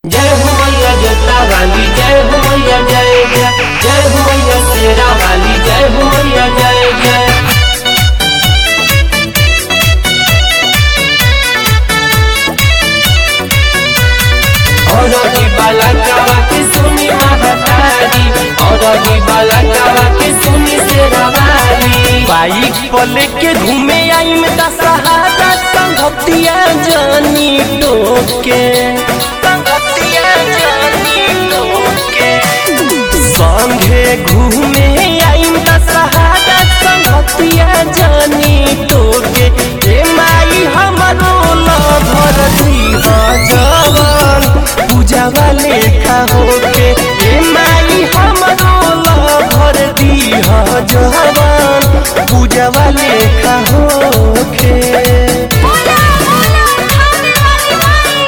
जय हो मैया जोता वाली जय हो मैया जय जय जय हो मैया शेरा वाली जय हो मैया जय जय और ही बाला कावा के सुनी महातारी और ही बाला कावा के सुनी शेरा वाली बाइक पर लेके घूमे आई में दशहरा संगतिया जानी टोके संगतिया जानी टोके संगे घूमे आई में दशहरा संगतिया जानी टोके ए माई हमरो लभर दी जवान पूजा वाले खा होके ए माई हमरो लभर दी जवान पूजा वाले खा होके बोला बोला खाने वाली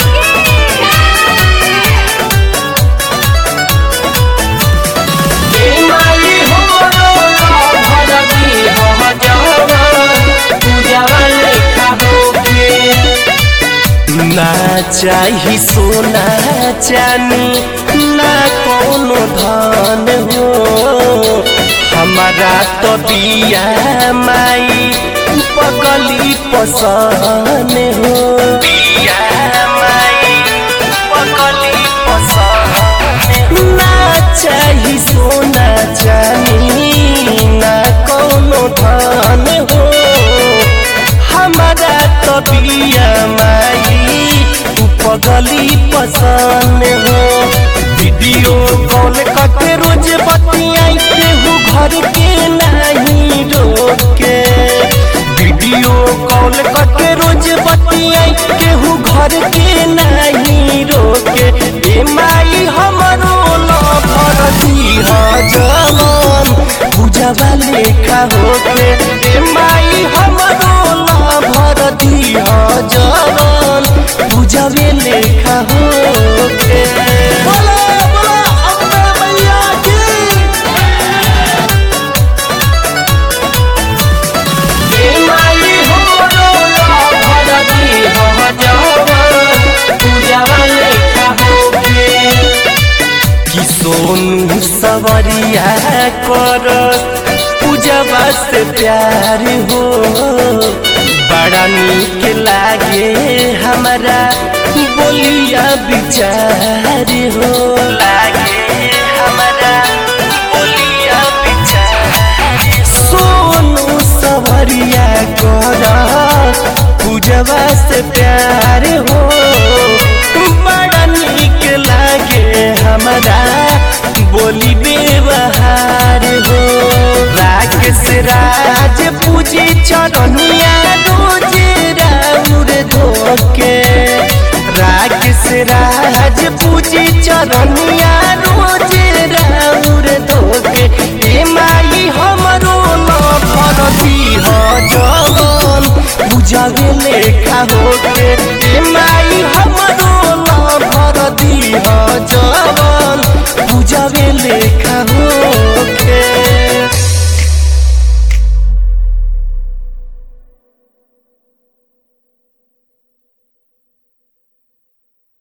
ए माई हमरो भरती हम जवान पूजा वाले कहोगे ना चाही सोना चानी ना कोनो धन हो हमारा तो दिया माई पगली पसंद हो दिया माई पगली पसंद ना चाही सोना चानी ना कोनो धन हो हमारा तो बिया माई तू पगली पसंद हो वीडियो कॉल करके रोज बतियाई केहू घर के नहीं रोके वीडियो कॉल करके रोज बतियाई केहू घर के नहीं रोके ए माई हमरो लभर दीह जवान पूजा वाले खा होके ए माई हमरो लभर दीह जवान पूजा वाले खा होके बोला बोला अम्बे मैया की ए माई हमरो भरती हम जवान पूजा वाले कहोगे कि सोनू सवरिया कर पूजवा से प्यार हो बड़ा नीक लागे हमारा बोलिया विचार हो लागे हमारा बोलिया विचार सोनू सवरिया कर पूजवा से प्यार हो बड़ा नीक लागे हमारा बोली व्यवहार हो राकेश राज पूजी चरनिया रोज राउर धोके राकेश राज पूजी चरनिया रोज राउर धोके ए माई हमरो न भरती ह जवन पूजा लेखा होके